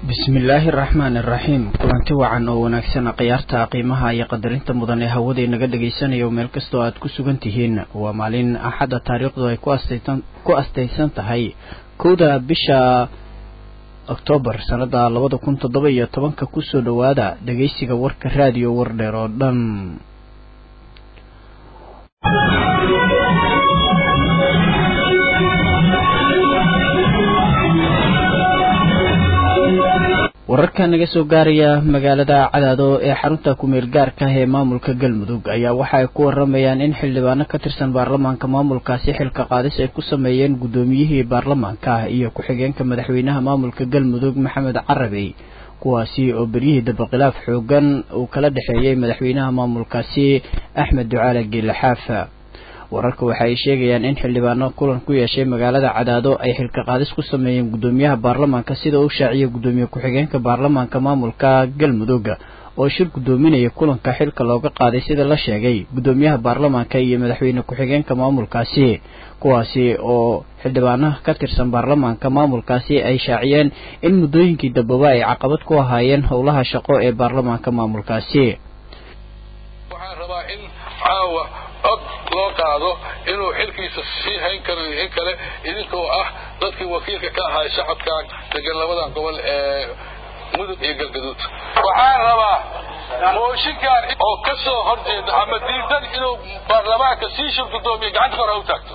bismillaahi araxmaan iraxiim kulanti wacan oo wanaagsan khiyaarta qiimaha iyo qadarinta mudan ee hawada inaga dhagaysanayo meel kastoo aad ku sugan tihiin waa maalin axadda taariikhdu ay ku astaysan tahay kowda bisha oktoobar sannada labada kun toddoba iyo tobanka kusoo dhowaada dhagaysiga warka raadiyo wardheer oo dhan wararka naga soo gaaraya magaalada cadaado ee xarunta ku-meel gaarka ah ee maamulka galmudug ayaa waxa ay ku waramayaan in xildhibaano ka tirsan baarlamaanka maamulkaasi xilka qaadis ay ku sameeyeen guddoomiyihii baarlamaanka iyo ku-xigeenka madaxweynaha maamulka galmudug maxamed carabey kuwaasi oo beryihii dabakhilaaf xoogan uu kala dhexeeyey madaxweynaha maamulkaasi axmed ducaale geele xaafa wararka waxa ay sheegayaan in xildhibaano kulan ku yeeshay magaalada cadaado ay xilka qaadis ku sameeyeen guddoomiyaha baarlamaanka sida uu shaaciyay guddoomiye ku-xigeenka baarlamaanka maamulka galmudug oo shir guddoominaya kulanka xilka looga qaaday sida la sheegay guddoomiyaha baarlamaanka iyo madaxweyne ku-xigeenka maamulkaasi kuwaasi oo xildhibaanaha ka tirsan baarlamaanka maamulkaasi ay shaaciyeen in muddooyinkii dambaba ay caqabad ku ahaayeen howlaha shaqo ee baarlamaanka maamulkaasi cod loo qaado inuu xilkiisa sii hayn karo iyo in kale idinkoo ah dadkii wakiilka ka ahaa shacabkan degan labadan gobol ee mudug iyo galgaduud waxaan rabaa mooshinkan oo ka soo horjeeda ama diidan inuu baarlamaanka sii shir guddoomiye gacanta kor ha u taagto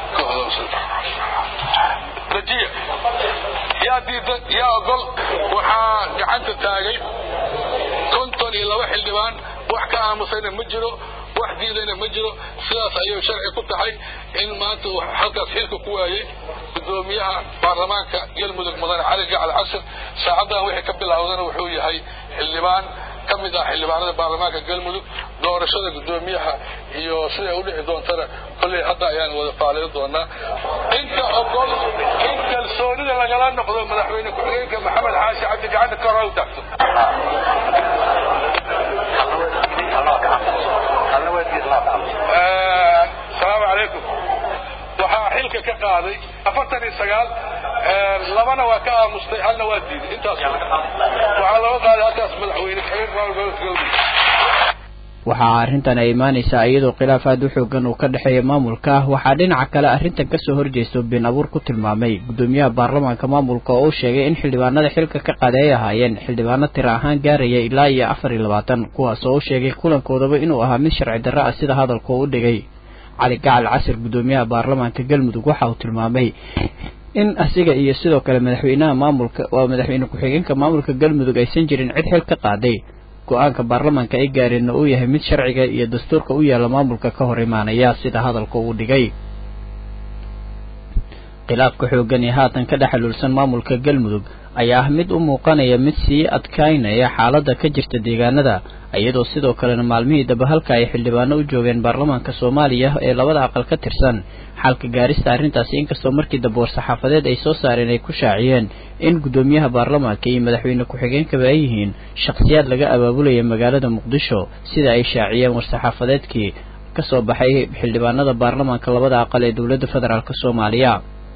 rajiya yaa diidan yaa ogol waxaa gacanta taagay konton iyo laba xildhibaan wax ka aamusayna ma jiro wax diidayna ma jiro sidaas ayay sharci ku tahay in maanta halkaas xilka ku waayey guddoomiyaha baarlamaanka galmudug mudane cali gacal casir saacaddan wixii ka bilowdana wuxuu yahay xildhibaan ka mid ah xildhibaanada baarlamaanka galmudug doorashada guddoomiyaha iyo siday u dhici doontana kolley hadda ayaan wada faaliyo doonaa inta ogol in kalsoonida lagala noqdo madaxweyne ku-xigeenka maxamed xaashi cabdi gacanta kor ha u taagto asalaamu calaykum waxaa xilka ka qaaday afartan iyo sagaal labana waa ka aamustay halna waa diiday intaas waxaa looga qaaday halkaas madaxweyne waxaa arrintan ay imaanaysaa iyadoo khilaaf aad u xoogan uu ka dhexeeya maamulka waxaa dhinaca kale arrintan kasoo horjeesto been abuur ku tilmaamay guddoomiyaha baarlamaanka maamulka oo uu sheegay in xildhibaanada xilka ka qaaday ay ahaayeen xildhibaano tira ahaan gaaraya ilaa iyo afar iyo labaatan kuwaas oo u sheegay kulankoodaba inuu ahaa mid sharci darro ah sida hadalka u dhigay cali gacal casir guddoomiyaha baarlamaanka galmudug waxa uu tilmaamay in asiga iyo sidoo kale madaxweynaha maamulka waa madaxweyne ku-xigeenka maamulka galmudug aysan jirin cid xil ka qaaday go-aanka baarlamaanka ay gaareenna uu yahay mid sharciga iyo dastuurka u yaalla maamulka ka hor imaanaya sida hadalka uu dhigay khilaafka xooggan ee haatan ka dhexaluulsan maamulka galmudug ayaa ah mid u muuqanaya mid sii adkaynaya xaaladda ka jirta deegaanada iyadoo sidoo kalena maalmihii daba halka ay xildhibaano u joogeen baarlamaanka soomaaliya ee labada aqal ka tirsan xalka gaarista arrintaasi inkastoo markii dambe war-saxaafadeed ay soo saareen ay ku shaaciyeen in guddoomiyaha baarlamaanka iyo madaxweyne ku-xigeenkaba ay yihiin shakhsiyaad laga abaabulaya magaalada muqdisho sida ay shaaciyeen war-saxaafadeedkii kasoo baxay xildhibaanada baarlamaanka labada aqal ee dowladda federaalk soomaaliya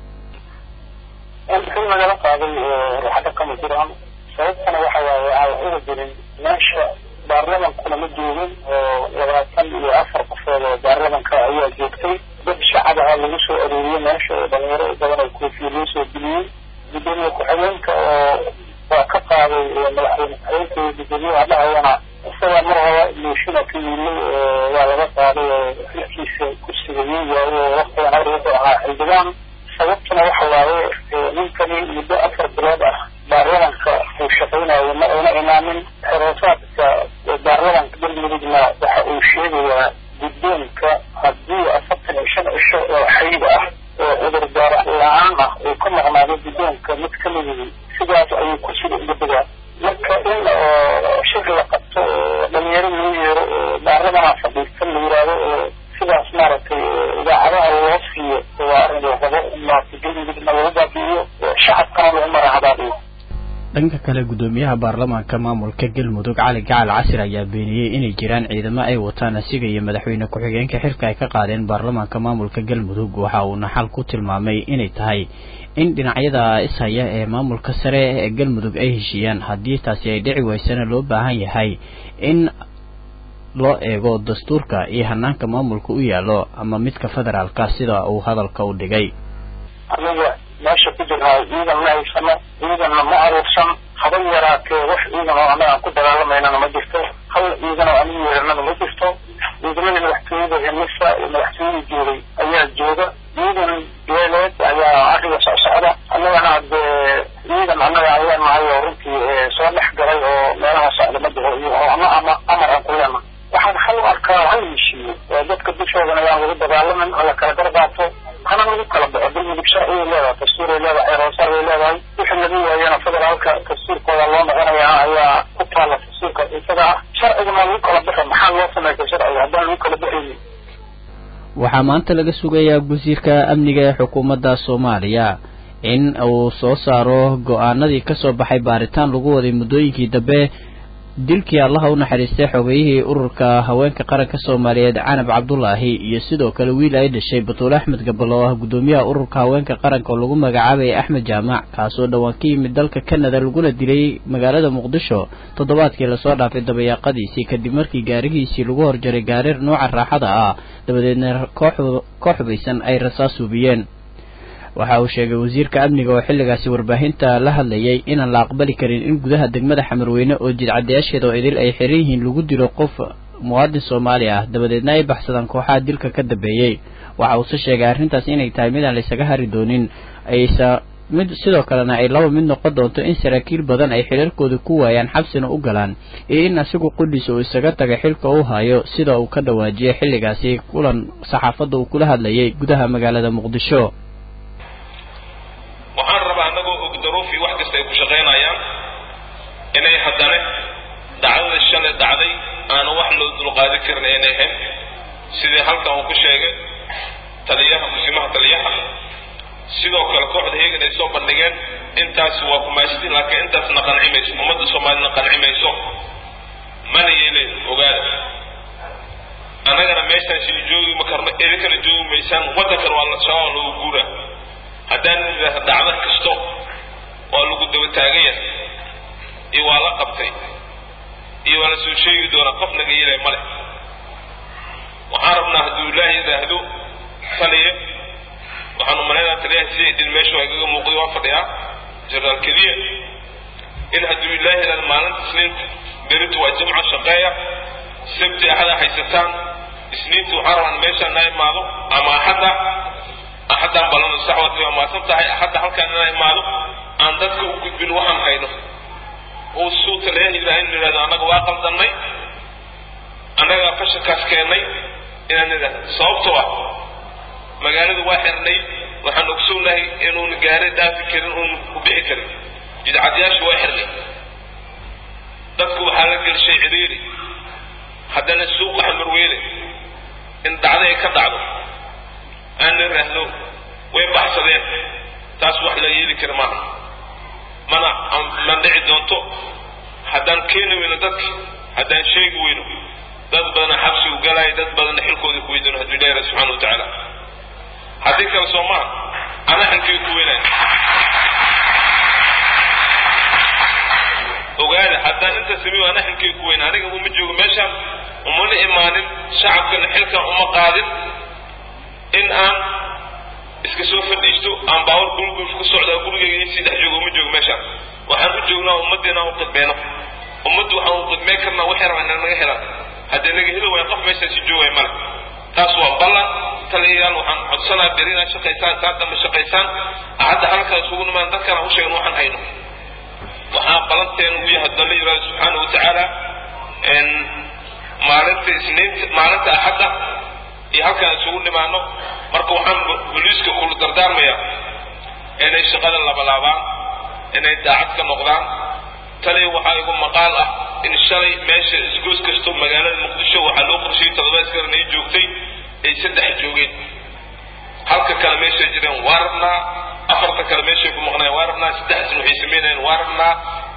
in nagala qaaday ruuxada kama jiraan sababtana waxa waaye aan uga jirin meesha baarlamankuna ma joogin oo labaatan iyo afar qofood oo baarlamanka ayaa joogtay dad shacab aha lagu soo arooriyey meesha oo dhalinyaro badan oo koofiya loo soo geliyey guddoomiye ku-xigeenka oo waa ka qaaday madaxweyne ku-xigeenka iyo guddoomiyaha dhahayana isagaa mar hore moshina ka yimay waa laga qaaday oo xilkiisa kursigayey waayo waqtigan hore wuxuu ahaa xildhibaan sababtuna waxa waaye ninkani muddo afar bilood ah baarlamanka uu shaqaynayo ma ayna imaanin xoroosaadka baarlamanka galmudugna waxa uu sheegayaa guddoonka haddii afartan iyo shan cisho oo xayd ah oo cudurdaar la-aan ah uu ka maqnaado guddoonka mid ka midigi sidaas ayuu ku sida ugadegaa marka in shir la qabto oo dhalinyaro loo yeero oo baarlamanaa fadhiistan la yiraahdo oo sidaas maaragtay idaacadaha loo siiyo waa arrin la rabo in maaragtay galmudugna lagu baabi'iyo shacabkana lagu marahadaabiyo dhanka kale guddoomiyaha baarlamaanka maamulka galmudug cali gacal casir ayaa beeniyey inay jiraan ciidamo ay wataan asiga iyo madaxweyne ku-xigeenka xilka ay ka qaadeen baarlamaanka maamulka galmudug waxa uuna xal ku tilmaamay inay tahay in dhinacyada ishaya ee maamulka sare ee galmudug ay heshiiyaan haddii taasi ay dhici weysana loo baahan yahay in loo eego dastuurka iyo hanaanka maamulka u yaallo ama midka federaalka sida uu hadalka u dhigay aniga meesha ku jirnaa ciidan ma haysano ciidanna ma aruursan haba yaraatee wax ciidan oo annaga aan ku dagaalamaynana ma jirto hal ciidan oo anigu yeeranana ma jirto ciidamadii madaxtooyada hemisa iyo madaxtooyadii joogay ayaa jooga ciidan beeleed ayaa arriga soo socda annagana dee ciidan annaga ayaan nahay oo runtii soo dhex galay oo meelaha socda ma jiro iyo oo ama ama amar aan ku leena waxaan hal u arkaa hal heshiiyo oo dadka dushoodana ayaan lagu dagaalamin oo la kala garbaato hana lagu kala baxo galmudug sharciyay leedahay dastuuray leedahay roosaar bay leedahay wixii lagu waayana federaalka dastuurkooda loo noqonayaa ayaa ku taala dastuurka isaga ah sharcigana lagu kala baxo maxaa loo sameystay sharciga haddaan lagu kala baxaynin waxaa maanta laga sugayaa wasiirka amniga ee xukuumadda soomaaliya in uu soo saaro go-aanadii kasoo baxay baaritaan lagu waday muddooyinkii dambe dilkii allaha u naxariistay xogeeyihii ururka haweenka qaranka soomaaliyeed canab cabdulaahi iyo sidoo kale wiil ay dhashay batuule axmed gabal oo ah guddoomiyaha ururka haweenka qaranka oo lagu magacaabayay axmed jaamac kaasoo dhowaan ka yimid dalka canada laguna dilay magaalada muqdisho toddobaadkii lasoo dhaafay dabayaaqadiisii kadib markii gaarigiisii lagu horjaray gaarir nooca raaxada ah dabadeedna koox hubaysan ay rasaas hubiyeen waxa uu sheegay wasiirka amniga oo xilligaasi warbaahinta la hadlayay inaan la aqbali karin in gudaha degmada xamarweyne oo jidcadayaasheeda oo idil ay xiran yihiin lagu dilo qof muwaadin soomaali ah dabadeedna ay baxsadaan kooxaha dilka ka dambeeyey waxa uuse sheegay arrintaas inay tahay mid aan laysaga hari doonin aysa mid sidoo kalena ay laba mid noqon doonto in saraakiil badan ay xilalkooda ku waayaan xabsina u galaan iyo in asigu qudhiisa uu isaga tagay xilka uu hayo sida uu ka dhawaajiyay xilligaasi kulan saxaafadda uu kula hadlayay gudaha magaalada muqdisho waxaan rabaa annagoo og daruufii wax kasta ay ku shaqaynayaan inay haddana dhacdada shalay dhacday aanu wax loo dulqaadi karin aynay ahayn sidii halkan uu ku sheegay taliyaha musimaha taliyaha sidoo kale kooxda heegan ay soo bandhigeen intaas waa kumaastin laakiin intaasna qanci mayso ummadda soomaalina qanci mayso mana yeeleen ogaada annagana meeshaasi joogi ma karno idinkana joogi maysaan waddankana waa la shabaab loogu guuraa haddaan idhaahda dhacdo kasto waa lagu daba taagan yahay iyo waa la qabtay iyo waa la soo sheegi doonaa qof naga yeelay male waxaan rabnaa hadduu ilaahay yidhaahdo taliya waxaan umalaynaa taliyaha sida idin meesha waa igaga muuqday waa fadhiyaa jenaraal keliya in hadduu ilaahay yidhahdo maalinta isniinta beritu waa jimco shaqeeya sabti axada haysataan isniinta waxaan rabaa meeshaan na imaado ama axadda axaddaan balano saxwad waa maasan tahay axadda halkaan inaan imaado aan dadka u gudbin waxaan hayno uu suu taliyaha yidhaha in yidhahdo annaga waa qaldannay annagaa fashankaas keennay inaan idhahdo sababtoo ah magaalada waa xirnay waxaan ogsoonahay inuuna gaari dhaafi karin uuna ku bixi karin jidcadyaasha waa xirnay dadku waxaa la gelshay cidhiiri haddana suuqa xamarweyne in dhacdo ay ka dhacdo aan la raahdo way baxsadeen taas wax la yeeli kara maaha mana ma dhici doonto haddaan keeni weyno dadki haddaan sheegi weyno dad badana xabsigu galaayo dad badana xilkooda ku weydano hadduu ilahi rabi subxana wa tacaala haddii kale soo maaha ana xilkii ku weynaya ogaada haddaan inta sameeyo ana xilkii ku weyna aniga uma joogo meeshaan umana imaanin shacabkana xilkan uma qaadin in aan iska soo fadhiisto aan baawar gurigul ku socdaa gurigayga in sii dhex joogo uma joogo meeshaan waxaan u joognaa ummadda inaan u qidmeyno ummaddu waxaan u qidmeyn karnaa waxay rabaa inaan naga helaan haddii naga heli waaya qof meeshaasi joogaya male taas waa ballan taliyayaal waxaan codsanaa beri inaad shaqaysaan saa dambe shaqaysaan hadda halkaa isugu nimaan dadkana u sheegan waxaan hayno waxaa ballanteenu u yahay dalla yidhahdo subxaana wa tacaala maalinta isniinta maalinta axadda iyo halkaan isugu nimaano marka waxaan boliiska kula dardaarmayaa inay shaqada labalaabaan inay daacad ka noqdaan taliya waxaa igu maqaal ah in shalay meesha isgoos kasto magaalada muqdisho waxaa loo qorshayay toddobaad karan ay joogtay ay saddex joogeen halka kale meeshay jireen waa rabnaa afarta kale meeshay ku maqnayeen waa rabnaa saddexdan waxay samaynayeen waa rabnaa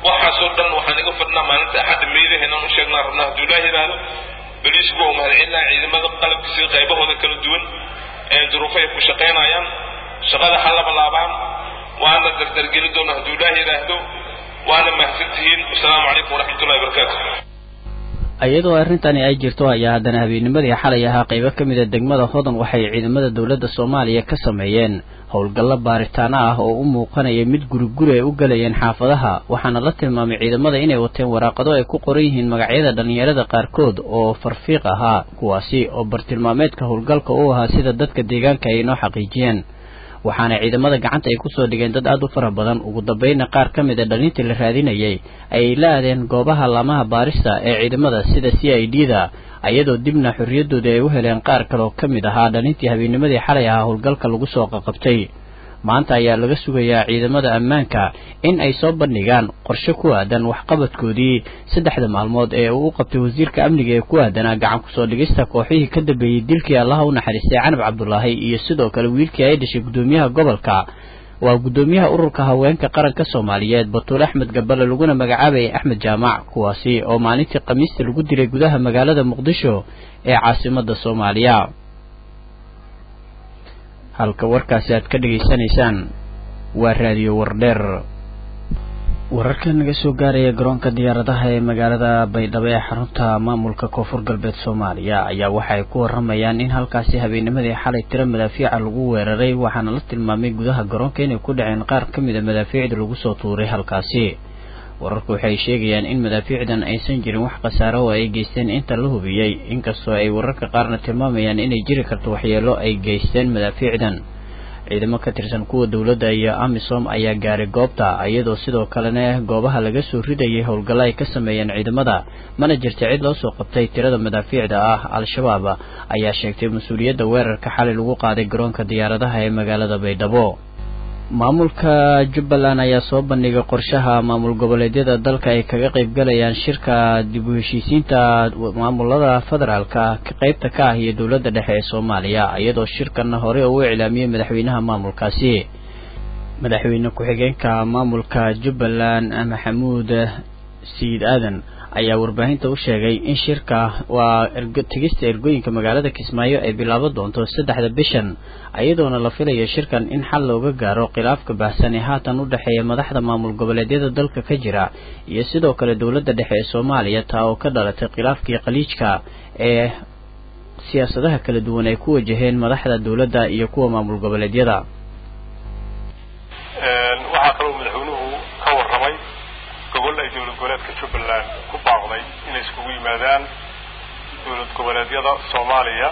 waxaasoo dhan waxaan iga fadhnaa maalinta axadda meedaha inaan u sheegnaa rabnaa hadduu ilaah yidhaahdo boliisku waa mahadcelinaa ciidamada qalabkiisa qaybahooda kala duwan ee duruufo ay ku shaqaynayaan shaqada ha laba laabaan waana dardargeli doona hadduu ilaah yidhaahdo waana mahadsantihiin wasalaamu calaykum waraxmatullahi wabarakaatu iyadoo arrintani ay jirto ayaa haddana habeennimadii xalay ahaa qaybo ka mid a degmada hodan waxay ciidamada dowladda soomaaliya ka sameeyeen howlgallo baaritaano ah oo u muuqanaya mid guriguri ay u galayeen xaafadaha waxaana la tilmaamay ciidamada inay wateen waraaqado ay ku qoran yihiin magacyada dhallinyarada qaarkood oo farfiiq ahaa kuwaasi oo bartilmaameedka howlgalka u ahaa sida dadka deegaanka ay inoo xaqiijiyeen waxaana ciidamada gacanta ay kusoo dhigeen dad aad u fara badan ugu dambayna qaar ka mid a dhalintii la raadinayay ayay la aadeen goobaha laamaha baarista ee ciidamada sida c i d da iyadoo dibna xorriyadoodii ay u heleen qaar kaloo ka mid ahaa dhalintii habeennimadii xalay ahaa howlgalka lagu soo qaqabtay maanta ayaa laga sugayaa ciidamada ammaanka in ay soo bandhigaan qorshe ku aadan waxqabadkoodii saddexda maalmood ee uu u qabtay wasiirka amniga ee ku aadanaa gacan kusoo dhigista kooxihii ka dambeeyey dilkii allaha u naxariistay canab cabdulaahi iyo sidoo kale wiilkii ay dhashay guddoomiyaha gobolka waa guddoomiyaha ururka haweenka qaranka soomaaliyeed batuul axmed gabale laguna magacaabayay axmed jaamac kuwaasi oo maalintii khamiista lagu dilay gudaha magaalada muqdisho ee caasimada soomaaliya halka warkaasi aad ka dhegaysanaysaan waa raadiyo wardheer wararka naga soo gaaraya garoonka diyaaradaha ee magaalada baydhabo ee xarunta maamulka koonfur galbeed soomaaliya ayaa waxa ay ku waramayaan in halkaasi habeennimadii xalay tiro madaafiica lagu weeraray waxaana la tilmaamay gudaha garoonka inay ku dhaceen qaar ka mid a madaafiicda lagu soo tuuray halkaasi wararku waxay sheegayaan in madaafiicdan aysan jirin wax khasaaro oo ay geysteen inta la hubiyey inkastoo ay wararka qaarna tilmaamayaan inay jiri karto waxyeelo ay geysteen madaafiicdan ciidamo ka tirsan kuwa dowladda iyo amisom ayaa gaaray goobta iyadoo sidoo kalena goobaha laga soo ridayay howlgallo ay ka sameeyeen ciidamada mana jirta cid loo soo qabtay tirada madaafiicda ah al-shabaab ayaa sheegtay mas-uuliyadda weerarka xalay lagu qaaday garoonka diyaaradaha ee magaalada baydhabo maamulka jubbaland ayaa soo bandhigay qorshaha maamul goboleedyada dalka ay kaga qaybgalayaan shirka dib u heshiisiinta maamulada federaalka qaybta ka ah iyo dowladda dhexe ee soomaaliya iyadoo shirkanna hore uu iclaamiyey madaxweynaha maamulkaasi madaxweyne ku-xigeenka maamulka jubbaland maxamuud sayid aadan ayaa warbaahinta u sheegay in shirka waa tegista ergooyinka magaalada kismaayo ay bilaaban doonto saddexda bishan iyadoona la filayo shirkan in xal looga gaaro khilaafka baahsan ee haatan u dhexeeya madaxda maamul goboleedyada dalka ka jira iyo sidoo kale dowladda dhexe ee soomaaliya taa oo ka dhalatay khilaafkii khaliijka ee siyaasadaha kala duwan ay ku wajaheen madaxda dowladda iyo kuwa maamul goboleedyada waxaa kaloo madaxweynuhu ka warramay gobol ay dowlad goboleedka jubbaland ku baaqday inay iskugu yimaadaan dowlad goboleedyada soomaaliya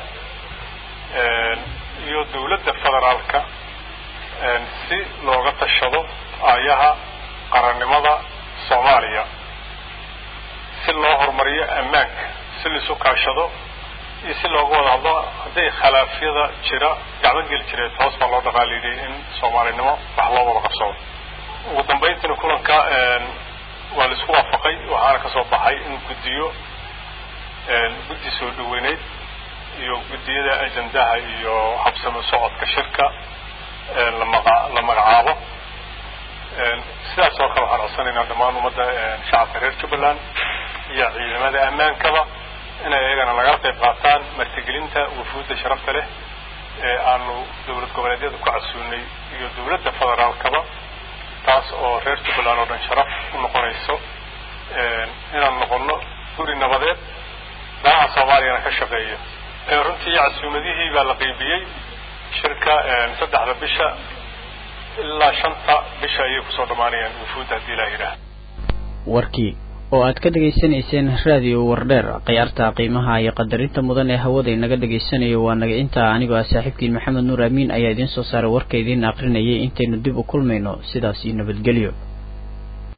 iyo dowladda federaalka si looga tashado aayaha qarannimada soomaaliya si loo horumariyo ammaanka si laisu kaashado iyo si looga wada hadlo hadday khilaafyada jira gacmo geli jireed hoos baa loo dhaqaaliyay in soomaalinimo wax loo wada qabsado ugu dambayntiina kulanka waa la isku waafaqay waxaana ka soo baxay in guddiyo guddi soo dhaweyneyd iyo guddiyada ajendaha iyo habsamo socodka shirka lamaqa la magacaabo sidaas oo kale waxaan codsanaynaa dhammaan ummadda shacabka reer jubbaland iyo ciidamada ammaankaba inay iyagana nagala qayb qaataan martigelinta wufuudda sharafta leh ee aanu dowlad goboleedyada ku casuunay iyo dowladda federaalkaba taas oo reer jubbaland oo dhan sharaf u noqonayso inaan noqono guri nabadeed danaha soomaaliyana ka shaqeeya runtii casuumadihii baa la qeybiyey shirka saddexda bisha ilaa shanta bisha ayay kusoo dhammaanayaan wufuudda haddii ilaah yidhaah warkii oo aad ka dhegaysanayseen raadiyo wardheer khiyaarta qiimaha iyo qadarinta mudan ee hawada inaga dhegaysanayo waa naga intaa anigoo ah saaxiibkiin maxamed nuur amiin ayaa idiin soo saaray warka idiin aqrinayay intaynu dib u kulmayno sidaas iyo nabadgelyo